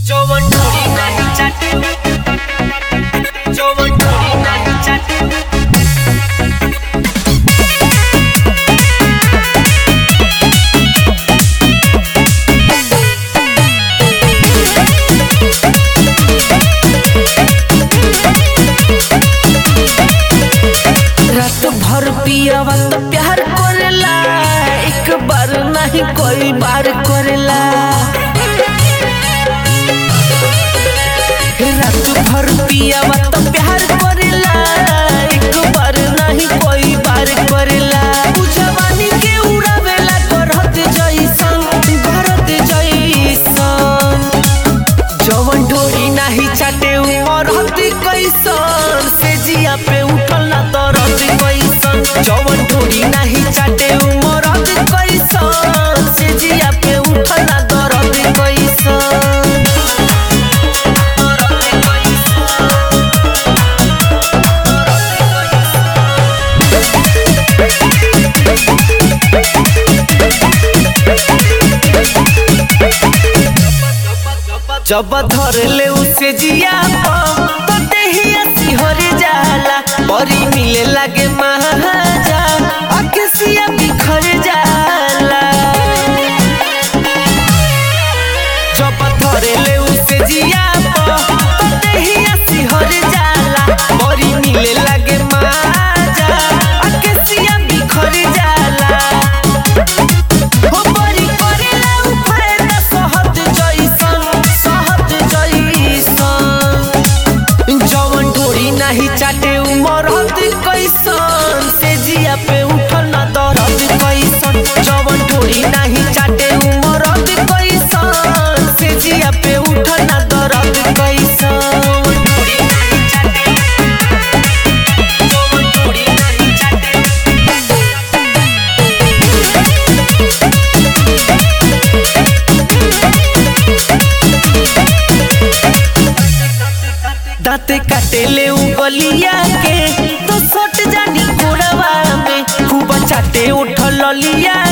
जवन ढोरी नाही चाटे जवन ढोरी नाही चाटे रात भर पियावा तो प्यार करेला एक बार नहीं कोई बार करेला रात भर पियावा तो प्यार करेला एक बार नहीं कोई बार करेला उ जवानी के उड़ावेला करत जइसन करत जइसन जवन ढोरी नाही चाटे मरत कैसन से जिया पे उठल ना तरत कैसन जवन ढोरी नाही चाटे मरत कैसन से जिया पे उठल ना तरत कैसन जब धर ले उसे जिया तो देहिया सिहर जाला परी मिले लागे महाजा अकेसिया बिखर जाला जब धर ले उसे जिया तो देहिया सिहर जाला परी मिले लागे महाजा अकेसिया बिखर जाला हो बरी करेला उ फायदा सहत जइसन सहत जइसन जवन ढोरी नाही चाटे उ मरत कैसन से जिया पे उठल ना दरद कैसन जवन ढोरी नाही चाटे उ मरत कैसन से जिया पे उठल ना दरद कैसन ढोरी नाही चाटे जवन ढोरी नाही चाटे दांते काटे ले उ गलिया के तो सट जानी कोड़वा में खूब चाटे उठल लिया